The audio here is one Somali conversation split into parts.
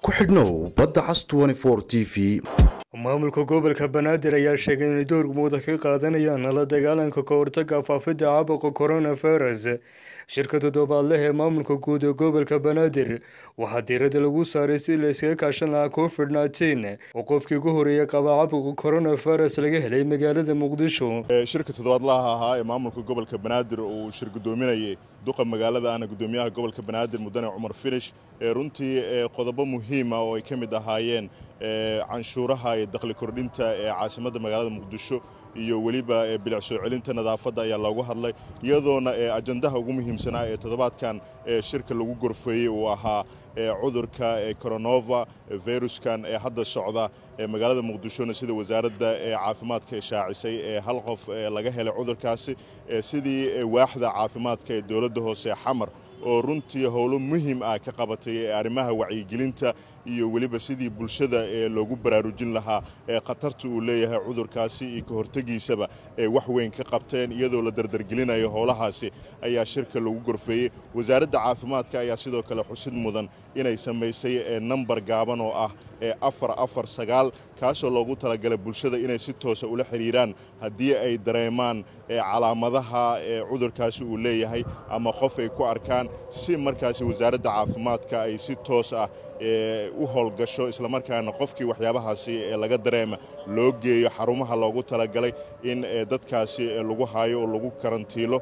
ku xidhnow badda cas t v maamulka gobolka banaadir ayaa sheegay inay door muuda ka qaadanayaan la dagaalanka ka hortaga faafidda caabuqa coronavirus shirka toddobaadleh ee maamulka guud ee gobolka banaadir waxaa diirada lagu saaray si la iskaga kaashan lahaa covid nteen oo qofkii ugu horeeyay qaba caabuqa coronavirus laga helay magaalada muqdisho shirka toddobaadlaha ahaa ee maamulka gobolka banaadir uu shir gudoominayay duqa magaalada ana gudoomiyaha gobolka banaadir mudane cumar finish runtii qodobo muhiima oo ay ka mid ahaayeen canshuuraha iyo dakhli kordhinta ee caasimadda magaalada muqdisho iyo weliba bilic soo celinta nadaafadda ayaa loogu hadlay iyadoona ajandaha ugu muhiimsanaa ee toddobaadkan shirka lagu gorfeeyey uu ahaa cudurka coronova viruskan ee hadda socda magaalada muqdishona sida wasaaradda caafimaadka shaacisay ee hal qof laga helay cudurkaasi sidii waaxda caafimaadka ee dowladda hoose xamar oo runtii howlo muhiim ah ka qabatay arrimaha wacyigelinta iyo weliba sidii bulshada loogu baraarujin lahaa khatarta uu leeyahay cudurkaasi iyo ka hortegiisaba wax weyn ka qabteen iyadoo la dardargelinayo howlahaasi ayaa shirka lagu gorfeeyey wasaaradda caafimaadka ayaa sidoo kale xusid mudan inay samaysay nambar gaaban oo ah afar afar sagaal kaasoo loogu talagalay bulshada inay si toosa ula xidhiiraan haddii ay dareemaan calaamadaha cudurkaasi uu leeyahay ama qof ay ku arkaan si markaasi wasaaradda caafimaadka ay si toos ah u howlgasho islamarkaana qofkii waxyaabahaasi laga dareema loo geeyo xarumaha loogu talagalay in dadkaasi lagu haayo oo lagu karantiilo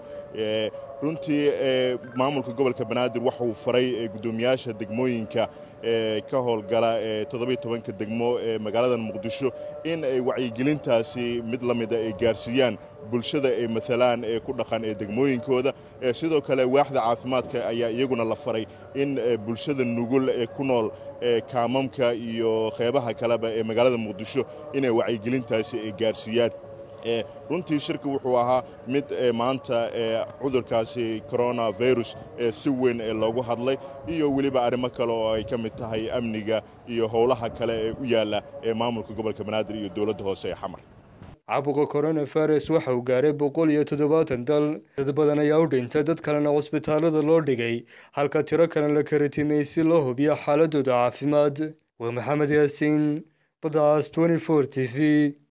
runtii maamulka gobolka banaadir waxauu faray guddoomiyaasha degmooyinka ka howlgala toddobiyo tobanka degmo ee magaalada muqdisho in ay wacyigelintaasi mid la mida ay gaarsiiyaan bulshada ay maalaan ee ku dhaqan ee degmooyinkooda sidoo kale waaxda caafimaadka ayaa iyaguna la faray in bulshada nugul ee ku nool kaamamka iyo qeybaha kaleba ee magaalada muqdisho inay wacyigelintaasi ay gaarsiiyaan runtii shirka wuxuu ahaa mid maanta cudurkaasi coronavirus si weyn loogu hadlay iyo weliba arrimo kale oo ay ka mid tahay amniga iyo howlaha kale ee u yaalla ee maamulka gobolka banaadir iyo dowladda hoose ee xamar caabuqa coronavirus waxa uu gaaray boqol iyo toddobaatan dal dad badan ayaa u dhintay dad kalena cusbitaalada loo dhigay halka tiro kalena la karatimay si loo hubiyo xaaladooda caafimaad waa maxamed yaasiin badaas t t v